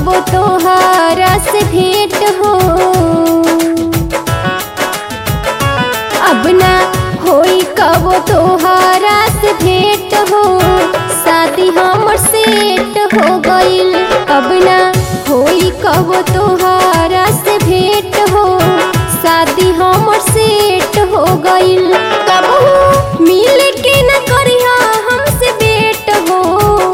कब तोहारा से भेंट हो अब ना होई कब तोहारा से भेंट हो शादी हमर सेट हो गइल अब ना होई कब तोहारा से भेंट हो शादी हमर सेट हो गइल कबहू मिल के न करिहा हमसे भेंट हो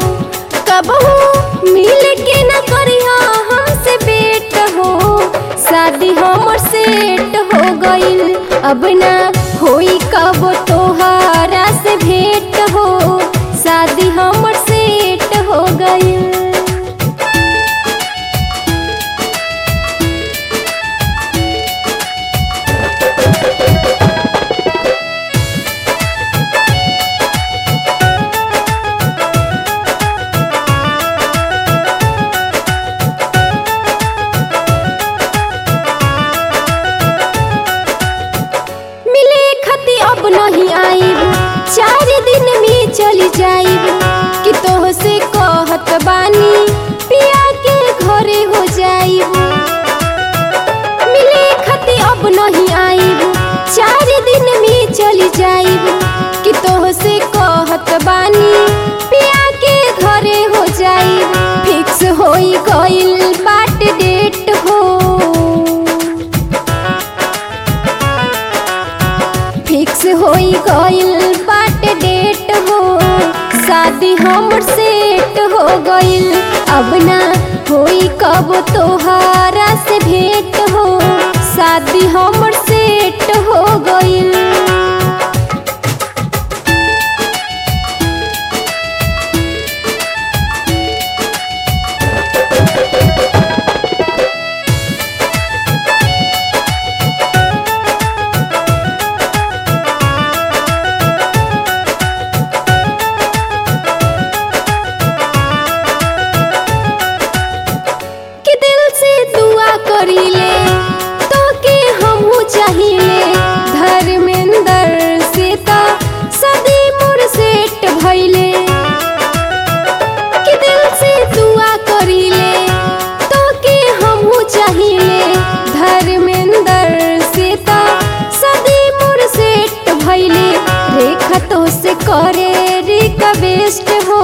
कबहू मिल के न करिहा हमसे भेंट हो शादी हमर सेट हो गइल अब ना होई कब तोहारा से भेंट हो शादी हमर सेट हो गइल मिले खती अब नहीं आईब चार दिन में चली जाईब कि तोह से कहत बानी पिया के घरे हो जाईब मिले खती अब नहीं आईब चार दिन में चली जाईब कि तोह से कहत बानी पिया के घरे हो जाईब फिक्स होई गइल बाट डेट हो फिक्स होई गइल बाट डेट हो शादी हमर सेट हो गइल अब ना होई कब तोहारा से भेंट हो शादी हमर सेट हो गइल कि दिल से दुआ करीले तो के हमहू चाहिए धर्मेंद्र से ता सदी मोर सेट भइले कि दिल से दुआ करीले तो के हमहू चाहिए धर्मेंद्र से ता सदी मोर सेट भइले रेखा तो से करे रिका बेस्ट हो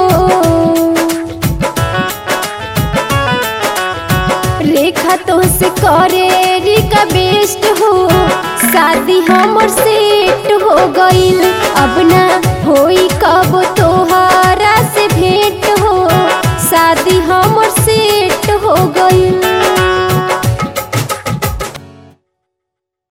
रेखा तो से करे रिका बेस्ट हो शादी हमर सेट हो गइल अब ना होई कब तोहारा से भेंट हो